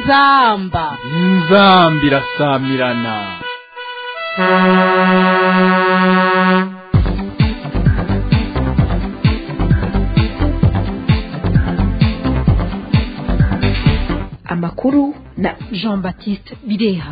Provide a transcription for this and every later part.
inzamba inzamba irasamirana amakuru na jean baptiste bireha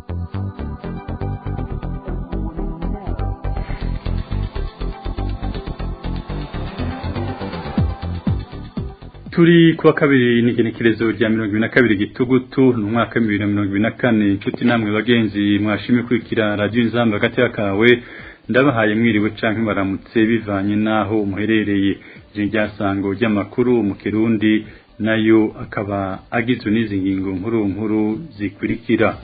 turi kuwa kabiri n'igenekerezo rya mirongo ibiri na kabiri gitugutu ni umwaka w'ibihumbi bibiri na mirongo ibiri na kane inshuti namwe bagenzi mwashimye kurikira radiyo inzamba hagati kawe ndabahaye mwiriwe canke baramutse bivanye n'aho muherereye iri ryasango ry'amakuru mu kirundi nayo akaba agizwe n'izi ngingo nkuru nkuru zikurikira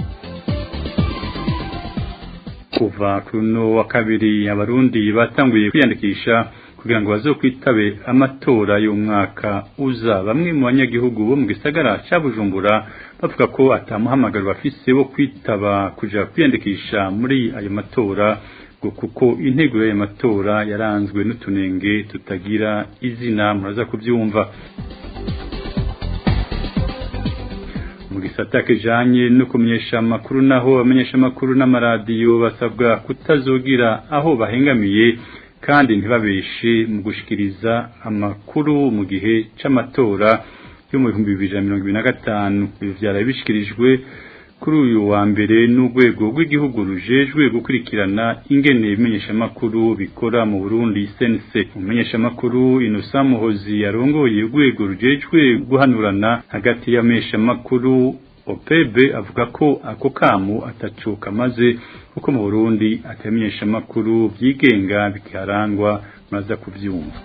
kuva kuri uno wa kabiri abarundi batanguye kwiyandikisha kugira ngo bazokwitabe amatora y'umwaka uza bamwe mu banyagihugu bo mu gisagara ca Bujumbura bavuga ko atamuhamagaro bafise wo kwitaba kuja kwiyandikisha muri ayo matora ngo kuko integuro y'ayo matora yaranzwe n'utunenge tutagira izina muraza kubyumva mu gisata kijanye no kumenyesha amakuru naho abamenyesha amakuru n'amaradiyo basabwa kutazogira aho bahengamiye kandi ntibabeshe mu gushikiriza amakuru mu gihe c'amatora yo mu bihumbi bibiri na mirongo ibiri na gatanu ibi vyaraye bishikirijwe kuri uyu wa mbere n'urwego rw'igihugu rujejwe gukurikirana ingene ibimenyeshamakuru bikora mu Burundi sense umumenyeshamakuru Innocent Muhozi yarongoye urwego rujejwe guhanurana hagati y'amenyeshamakuru OPB avuga ko ako kamu atacuka maze kuko mu Burundi atamenyesha makuru byigenga bikarangwa maza kuvyumva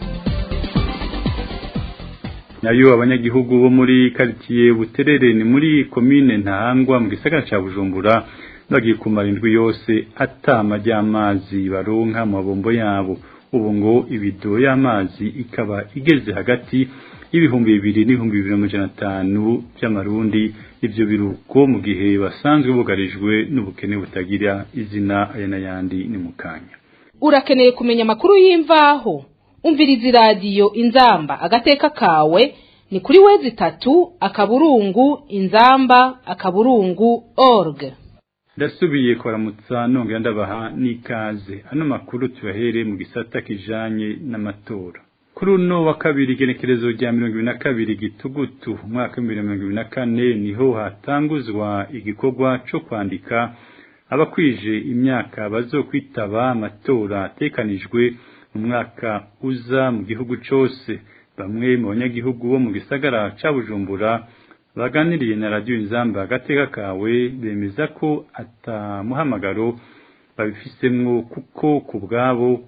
nayo abanyagihugu bo muri quartier Buterere ni muri commune Ntahangwa mu gisagara ca Bujumbura bagiye kumara indwi yose atama ry'amazi baronka mu mabombo yabo ubu ngo ibido y'amazi ikaba igeze hagati y'ibihumbi bibiri n'ibihumbi bibiri n'amajana atanu by'amarundi ivyo biruko mu gihe basanzwe bugarijwe n'ubukene butagira izina aya n'ayandi ni mu kanya urakeneye kumenya amakuru y'imvaho umviriza iradiyo inzamba agateka kawe ni kuri wezi itatu akaburungu inzamba akaburungu org ndasubiye kuramutsa nongera ndabaha n'ikaze ano makuru tubahere mu gisata kijanye n'amatora kuri uno wa kabiri igenekerezo rya mirongo ibiri na kabiri gitugutu umwaka w'ibihumbi bibiri na mirongo ibiri na kane niho hatanguzwa igikorwa co kwandika abakwije imyaka bazokwitaba amatora atekanijwe mu mwaka uza mu gihugu cose bamwe mu banyagihugu bo mu gisagara ca bujumbura baganiriye na radiyo inzamba agateka kawe bemeza ko atamuhamagaro babifisemwo kuko ku bwabo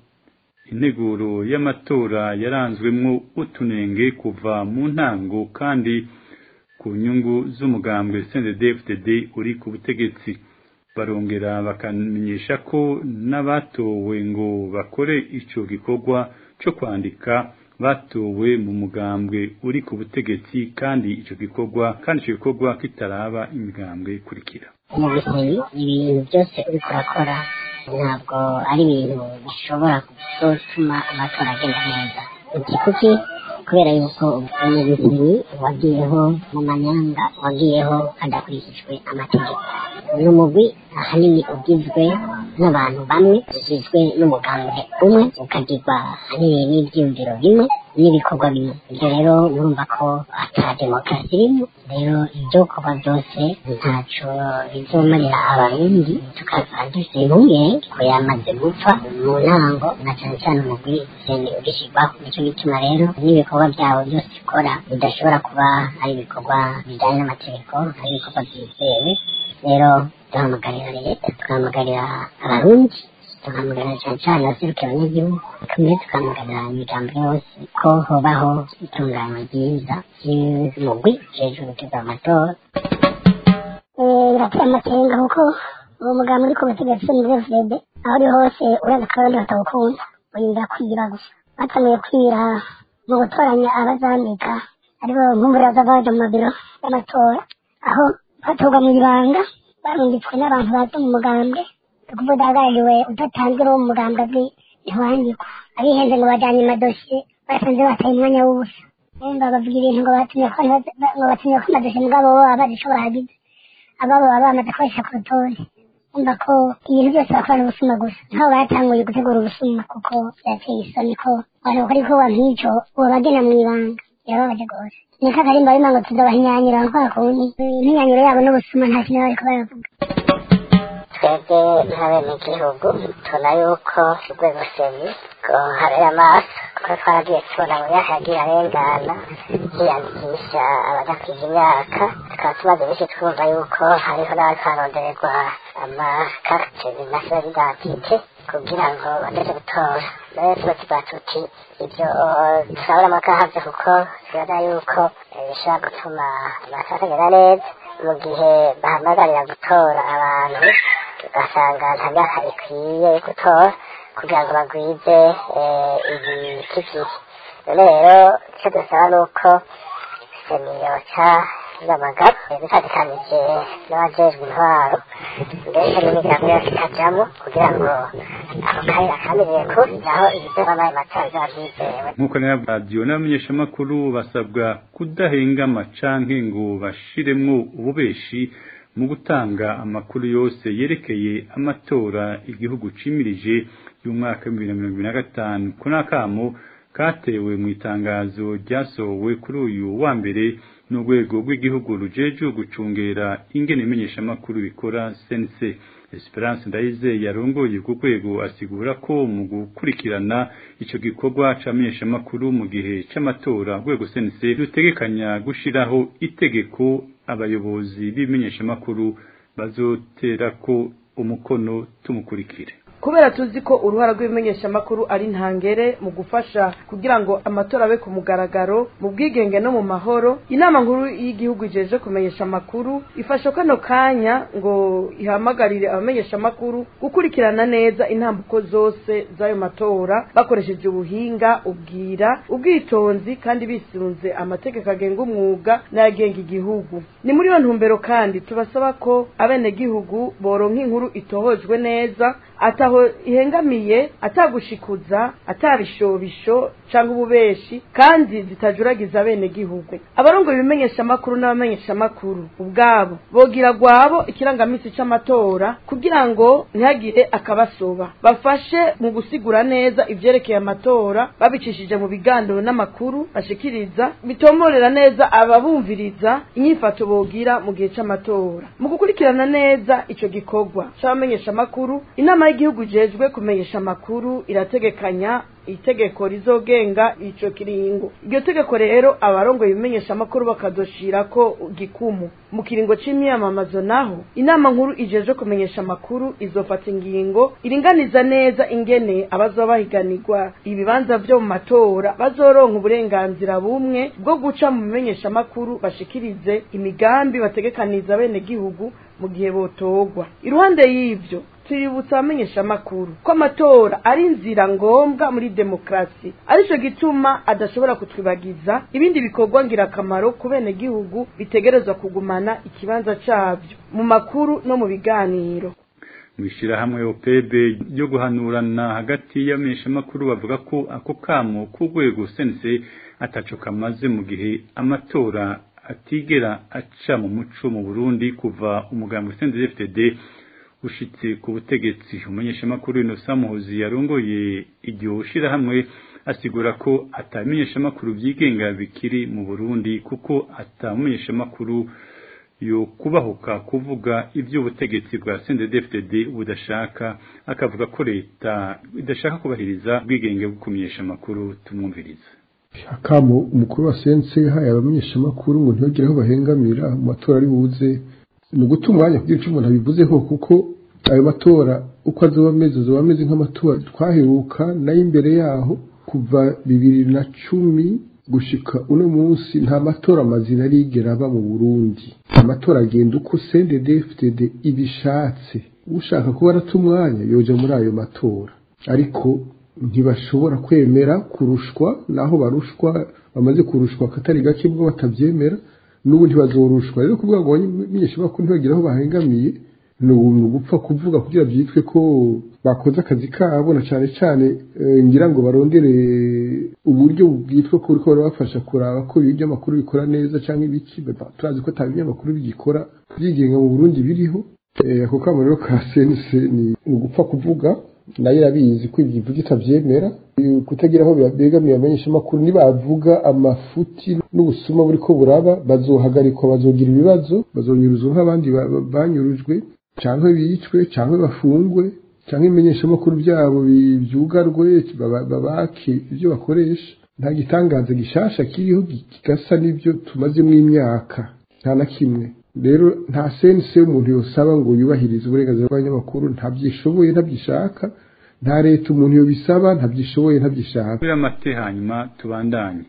integuro y'amatora yaranzwemwo utunenge kuva mu ntango kandi ku nyungu z'umugambwe CNDD-FDD uri ku butegetsi barongera bakamenyesha ko n'abatowe ngo bakore ico gikorwa co kwandika batowe mu mugambwe uri ku butegetsi kandi ico gikorwa kandi ico gikorwa kitaraba imigambwe kurikira mu bihe ibintu byose uriko urakora ntabwo ari ibintu bishobora gutuma amatora agenda neza iki kuki kubera yuko umubisinyi wagiyeho mu manyanga wagiyeho hadakurikijwe amategeko ni umugwi ahanini ugizwe n'abantu bamwe ugizwe n'umugambwe umwe ukagirwa ahanini n'ibyiyumviro bimwe n'ibikorwa bimwe ibyo rero murumva ko ata demokarasi irimo rero ibyo kuba byose ntaco bizomarira abarundi tukaza dufite impungenge ko yamaze gupfa mu ntango na cane cane umugwi sende ugishyirwaho nicyo gituma rero n'ibikorwa byabo byose ikora bidashobora kuba ari ibikorwa bijyanye n'amategeko ari ibikorwa byizewe rero duhamagarira leta tugahamagarira abarundi tugahamagarira cyane cyane abaserukira abanyagihugu kamwe tugahamagarira imigambi yose ko hobaho itunganywa ryiza ry'umugwi ujejwe gutegura amatora birateye amakenga kuko uwo mugambi uri ku butegetsi ni fd aho uri hose uraza ko abandi batawukunda wirinda kwiba gusa batanguye kwira mu gutoranya abazandika aribo nkumbure bazava baja mu mabiro y'amatora aho batorwa mu ibanga barungitswe n'abantu baza mu mugambwe ukuvuga udahagarariwe udatanzwe n'uwo mugambwe azwi ntiwandikwa abihenze ngo bajyanye amadosiye basanze bataye umwanya w'ubusa umva bavuga ibintu ngo batumye ko ngo batumye ko amadosiye mugabo bo baba bazi ico bagize ababo baba bamaze kubashyira ku rutonde umva ko ibintu byose bakorana ubusuma gusa nkaho batanguye gutegura ubusuma kuko birateye isoni ko abantu bakora igikorwa nk'ico bobagena mu ibanga birababaje rwose niko akarimba bima ngo tuzobahinyanyura kwa kundi impinyanyuro yabo n'ubusuma nta kintu bariko baravuga twebwe nk'abenegihugu tubona yuko urwego seni ruhareye amaso kuko twaragiye tubona ngo yahagiye arengana hiyandikisha abadakwiza imyaka tukaba tumaze benshi twumva yuko hariho n'abariko barondererwa amakarite national identite kugira ngo bageze gutora rero tuba tuba tuti ibyo turabona amakahavye kuko tubona yuko bishobora gutuma amatora atagenda neza mu gihe bahamagarira gutora abantu ugasanga nta myaka ikwiye yo gutora kugira ngo bagwize ibikikije none rero icyo dusaba ni uko seniyo ca y'amagabo bifatikanije n'abajejwe intwaro mbese n'imigambi yose ikajamwo kugira ngo ako kayira kamirire kure naho ibizova n'ayo matora biba vyizewe nk'uko rero radiyo n'abamenyeshamakuru basabwa kudahengama canke ngo bashiremwo ububeshi mu gutanga amakuru yose yerekeye amatora igihugu cimirije y'umwaka w'ibihumbi na mirongo ibiri na gatanu ko n'akamo katewe mu itangazo ryasohowe kuri uyu wa mbere n'urwego rw'igihugu rujejwe gucungera ingene imenyeshamakuru bikora sense esperance ndayizeye yarongoye ku rwego asigura ko mu gukurikirana ico gikorwa c'amenyeshamakuru mu gihe c'amatora urwego sense rutegekanya gushiraho itegeko abayobozi b'imenyeshamakuru bazoterako umukono tumukurikire kubera tuzi ko uruhara rw'ibimenyeshamakuru ari ntangere mu gufasha kugira ngo amatora abe ku mugaragaro mu bwigenge no mu mahoro inama nkuru y'igihugu ijeje kumenyesha amakuru ifasha kano kanya ngo ihamagarire abamenyeshamakuru gukurikirana neza intambuko zose z'ayo matora bakoresheje ubuhinga ubwira ubwitonzi kandi bisunze amategeko agenga umwuga n'ayagenga igihugu ni muri iyo ntumbero kandi tubasaba ko abenegihugu boronka inkuru itohojwe neza ataho ihengamiye atagushikuza atabishobisho cyangwa ububeshi kandi zitajuragiza abenegihugu abarongoye ibimenyeshamakuru n'abamenyeshamakuru ubwabo bogira gwabo ikirangamisi c'amatora kugira ngo ntihagire akabasoba bafashe mu gusigura neza ivyerekeye amatora babicishije mu biganiro n'amakuru bashikiriza bitomorera neza ababumviriza inyifato bogira mu gihe c'amatora mu gukurikirana neza ico gikorwa c'abamenyeshamakuru inama y'igihugu jejwe kumenyesha amakuru irategekanya itegeko rizogenga ico kiringo iryo tegeko rero abarongoye ibimenyesha amakuru bakazoshirako gikumu mu kiringo c'imyamamazo naho inama nkuru ijeje kumenyesha amakuru izofata ingingo iringaniza neza ingene abazoba bahiganirwa ibibanza vyo mu matora bazoronka uburenganzira bumwe bwo guca mu bimenyesha amakuru bashikirize imigambi bategekaniza bene gihugu mu gihe botogwa iruhande y'ivyo tuributsa abamenyesha amakuru ko amatora ari inzira ngombwa muri demokarasi arico gituma adashobora kutwibagiza ibindi bikorwa ngirakamaro ku bene gihugu bitegerezwa kugumana ikibanza cavyo mu makuru no mu biganiro mwishirahamwe opebe ryo guhanurana hagati y'abamenyeshamakuru bavuga ko ako kamo k'urwego sense ataco kamaze mu gihe amatora atigera aca mu muco mu Burundi kuva umugambi sense FTD ushitse ku butegetsi umumenyeshamakuru Innocent Muhozi yarongoye iryo shirahamwe asigura ko atamenyeshamakuru vyigenga bikiri mu Burundi kuko atamenyeshamakuru yo kubahuka kuvuga ivy'ubutegetsi bwa CNDD-FDD budashaka akavuga ko leta idashaka kubahiriza ubwigenge bwo kumenyesha amakuru tumwumviriza akamo umukuru wa sense haye abamenyeshamakuru ngo ntibagire aho bahengamira mu matora ari buze ni uguta umwanya kugira icyo umuntu abivuzeho kuko ayo matora uko azoba ameze azoba ameze nk'amatora twaheruka nayo imbere yaho kuva bibiri na cumi gushika uno munsi nta matora mazina arigera aba mu burundi amatora agenda uko cndd ibishatse ushaka kuba arata umwanya yoja muri ayo matora ariko ntibashobora kwemera kurushwa naho barushwa bamaze kurushwa akatari gake bwo batabyemera n'ubu ntibazorushwa rero kuvuga ngo abamenyeshamakuru ntibagire aho bahengamiye ni ugupfa kuvuga kugira byitwe ko bakoze akazi kabo na cyane cyane ngira ngo barondere uburyo bwitwa ko uriko barabafasha kuraba ko ibinyamakuru bikora neza cyangwa ibiki turazi ko ata binyamakuru bigikora byigenga mu burundi biriho ako kamo rero ka senise ni ugupfa kuvuga nayo irabizi ko ibyo ivuga itabyemera kutagira aho begamiye abamenyeshamakuru nibavuga amafuti n'ubusuma buri ko buraba bazohagarikwa bazogira ibibazo bazonyuruzwa nk'abandi banyurujwe cyangwa bicwe cyangwa bafungwe cyangwa ibimenyeshamakuru byabo byugarwe babake ibyo bakoresha nta gitangaza gishasha kiriho kigasa n'ibyo tumazemo imyaka nta na kimwe rero nta sense umuntu yosaba ngo yubahirize uburenganzira bw'abanyamakuru ntabyishoboye ntabyishaka nta leta umuntu yobisaba ntabyishoboye ntabyishaka kuri amate hanyuma tubandanye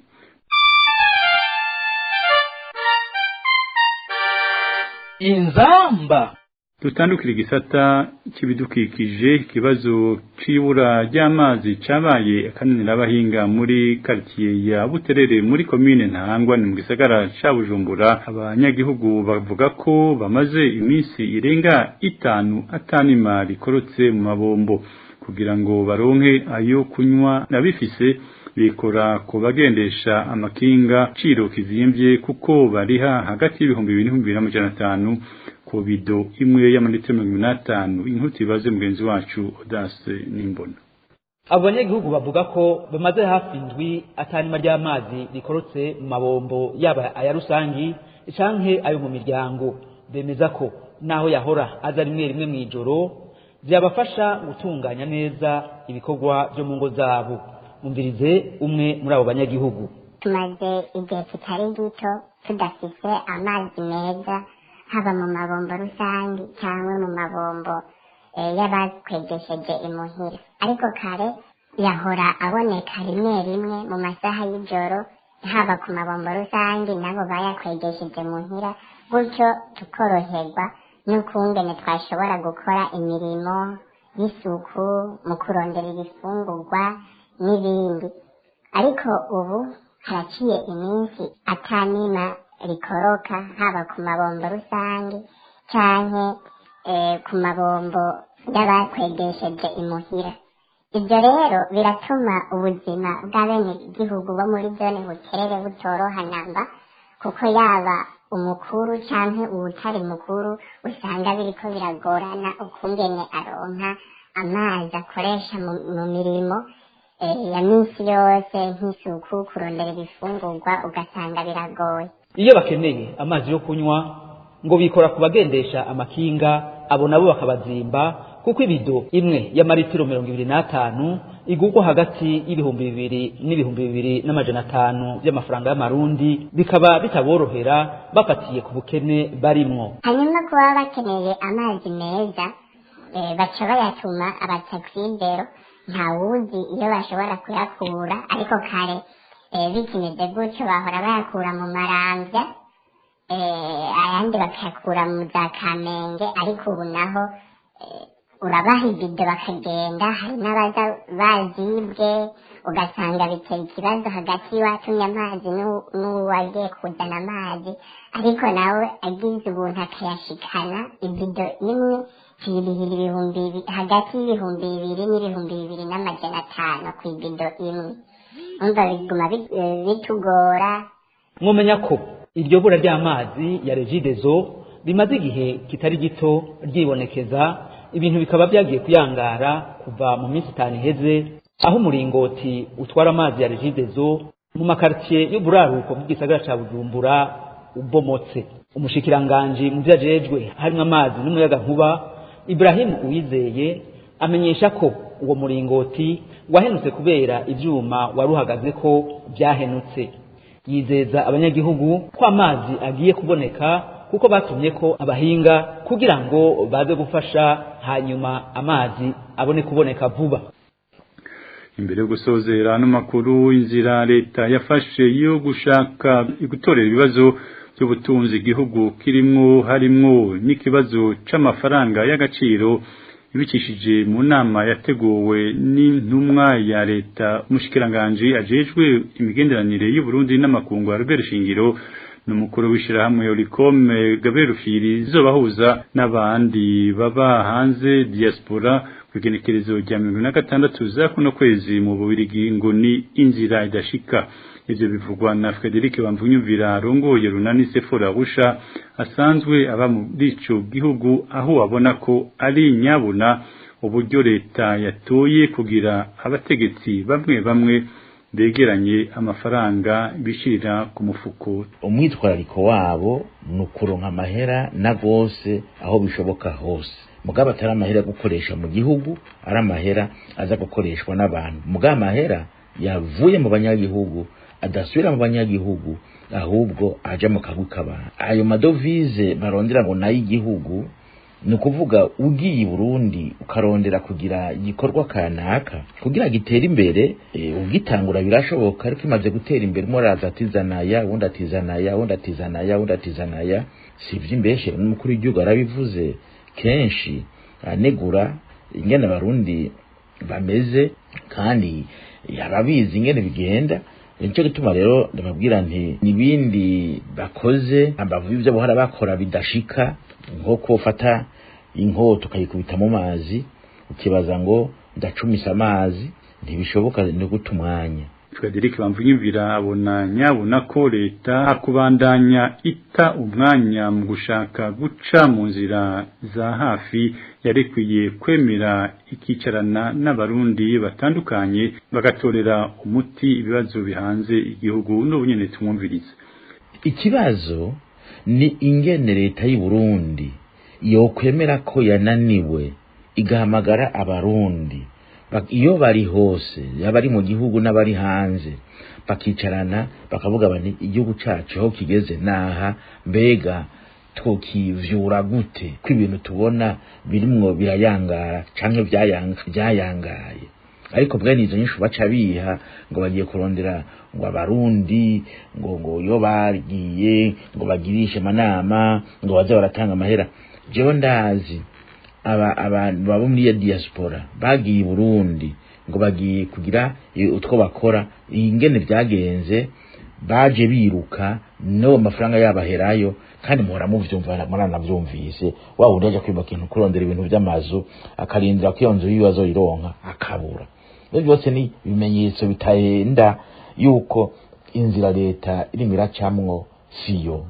inzamba dutandukira igisata cy'ibidukikije ikibazo c'ibura ry'amazi cabaye akananira abahinga muri quartier ya Buterere muri commune Ntahangwa ni mu gisagara ca Bujumbura abanyagihugu bavuga ko bamaze iminsi irenga itanu atanima rikorotse mu mabombo kugira ngo baronke ayo kunywa nabifise bikora ku bagendesha amakinga ciro kizimvye kuko bariha hagati y'ibihumbi bibiri n'ibihumbi bibiri n'amajana atanu ku bido imwe y'amalitiro mirongo ibiri n'atanu inkuti ibaze mugenzi wacu odase n'imbona abo banyagihugu bavuga ko bamaze hafi indwi atanima ry'amazi rikorotse mu mabombo yaba aya rusangi canke ayo mu miryango bemeza ko naho yahora aza rimwe rimwe mw'ijoro byabafasha gutunganya neza ibikorwa byo mu ngo zabo umvirize umwe muri abo banyagihugu tumaze igihe kitari gito tudafite amazi meza haba mu mabombo rusange cyangwa mu mabombo y'abakwegesheje imuhira ariko kare yahora aboneka rimwe rimwe mu masaha y'ijoro haba ku mabombo rusange nabo bayakwegesheje muhira gutyo tukoroherwa n'ukungene twashobora gukora imirimo y'isuku mu kurondera ibifungurwa n'ibindi ariko ubu haraciye iminsi atanima rikoroka haba ku mabombo rusange canke ku mabombo y'abakwegesheje imuhira ibyo rero biratuma ubuzima bw'abenegihugu bo muri zone bukerere butoroha namba kuko yaba umukuru canke uwutari mukuru usanga biriko biragorana ukungene aronka amazi akoresha mu mirimo ya minsi yose nk'isuku kurondera ibifungurwa ugasanga biragoye iyo bakeneye amazi yo kunywa ngo bikora ku bagendesha amakinga abo nabo bakabazimba kuko ibido imwe y'amaritiro mirongo ibiri n'atanu igurwa hagati y'ibihumbi bibiri n'ibihumbi bibiri n'amajana atanu by'amafaranga y'amarundi bikaba bitaborohera bafatiye ku bukene barimwo hanyuma kuba bakeneye amazi meza baca bayatuma abataksidero ntawuzi iyo bashobora kuyakura ariko kare bikimeze gutyo bahora bayakura mu marambya ayandi bakayakura mu za kamenge ariko ubu naho urabaha ibido bakagenda hari n'abaza bazibwe ugasanga bitera ikibazo hagati y'uwatumye amazi n'uwagiye kuzana amazi ariko nawe agize ubuntu akayashikana ibido imwe kirihira ibihumbi hagati y'ibihumbi bibiri n'ibihumbi bibiri n'amajana atanu ku ibido imwe umva biguma bitugora mwumenya ko iryo bura ry'amazi ya regidezo rimaze igihe kitari gito ryibonekeza ibintu bikaba byagiye kuyangara kuva mu minsi itanu iheze aho umuringoti utwara amazi ya regidezo mu makaritiye y'uburaruko bw'igisagara ca bujumbura ubomotse umushikiranganji mu vyo ajejwe harimwo amazi n'umuyaga nkuba Ibrahim Uwizeye amenyesha ko uwo muringoti wahenutse kubera ivyuma waruhagaze ko byahenutse yizeza abanyagihugu ko amazi agiye kuboneka kuko batumye ko abahinga kugira ngo baze gufasha hanyuma amazi abone kuboneka vuba imbere yo gusozera ano makuru inzira leta yafashe yo gushaka gutorera ibibazo by'ubutunzi igihugu kirimwo harimwo n'ikibazo c'amafaranga y'agaciro ibikishije mu nama yateguwe n'intumwa ya leta umushikiranganje ajejwe imigenderanire y'u Burundi n'amakungu ya Robert Shingiro n'umukuru w'ishirahamwe Oricome Gabriel Rufyiri zizobahuza n'abandi baba hanze diaspora kugenekerezo rya mirongo na gatandatu za kuno kwezi mu Bubiligi ngo ni inzira idashika ivyo bivugwa na Frederic Bamvunyumvira arongoye runani Sefora Rusha asanzwe aba muri ico gihugu aho abona ko ari nyabuna uburyo leta yatoye kugira abategetsi bamwe bamwe begeranye amafaranga bishirira ku mufuko umwitwarariko wabo ni ukuronka amahera na gose aho bishoboka hose mugabo atari amahera yo gukoresha mu gihugu ari amahera aza gukoreshwa n'abantu mugabo amahera yavuye mu banyagihugu adasubira mu banyagihugu ahubwo aja mu kagwi k'abantu ayo madovize barondera ngo nayo igihugu ni ukuvuga ugiye i burundi ukarondera kugira igikorwa kanaka kugira gitere imbere e, ugitangura birashoboka ariko imaze gutera imbere umwe araza atizanaya uwundi atizanaya uwundi atizanaya uwundi atizanaya si ivy'imbeshe n'umukuru w'igihugu arabivuze kenshi anegura ingene abarundi bameze kandi yarabizi ingene bigenda nicyo gituma rero ndababwira nti n'ibindi bakoze ambavu y'ivyo bahora bakora bidashika nko kufata inkota ukayikubita mu mazi ukibaza ngo ndacumisa amazi ntibishoboka no guta umwanya Frederic Bamvunyumvira abona nyabona ko leta hakubandanya ita umwanya mu gushaka guca mu nzira za hafi yarekwiye kwemera ikicarana n'abarundi batandukanye bagatorera umuti ibibazo bihanze igihugu n'ubunyene tumwumviriza ikibazo ni ingene leta y'u Burundi yokwemera ko yananiwe igahamagara abarundi iyo bari hose yaba ari mu gihugu n'abari hanze bakicarana bakavuga bati igihugu cyacu aho kigeze naha mbega twokivyura gute ko ibintu tubona birimwo birayangara canke byayangaye ariko bwene izo nyinshi baca biha ngo bagiye kurondera ngo abarundi ngo ngo iyo bagiye ngo bagirishe amanama ngo baze baratanga amahera jewe ndazi aba abantu baba muri ya diaspora bagiye i Burundi ngo bagiye kugira utwo bakora ingene byagenze baje biruka no amafaranga yabaherayo kandi muhora muvyumva muranavyumvise wa wundi aje kwiba kintu kurondera ibintu vy'amazu akarindira ko iyo nzu y'ibibazo ironka akabura ibyo byose ni ibimenyetso bitahenda yuko inzira leta irimo iracamwo siyo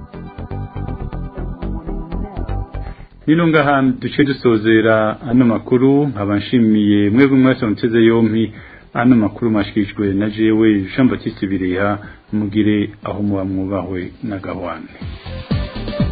nino ngaha duce dusozera ano makuru nkaba nshimiye mwebwe mwese muteze yompi ano makuru mashikijwe na jewe Jean Baptiste Bireha mugire aho muba mwubahwe na gahwane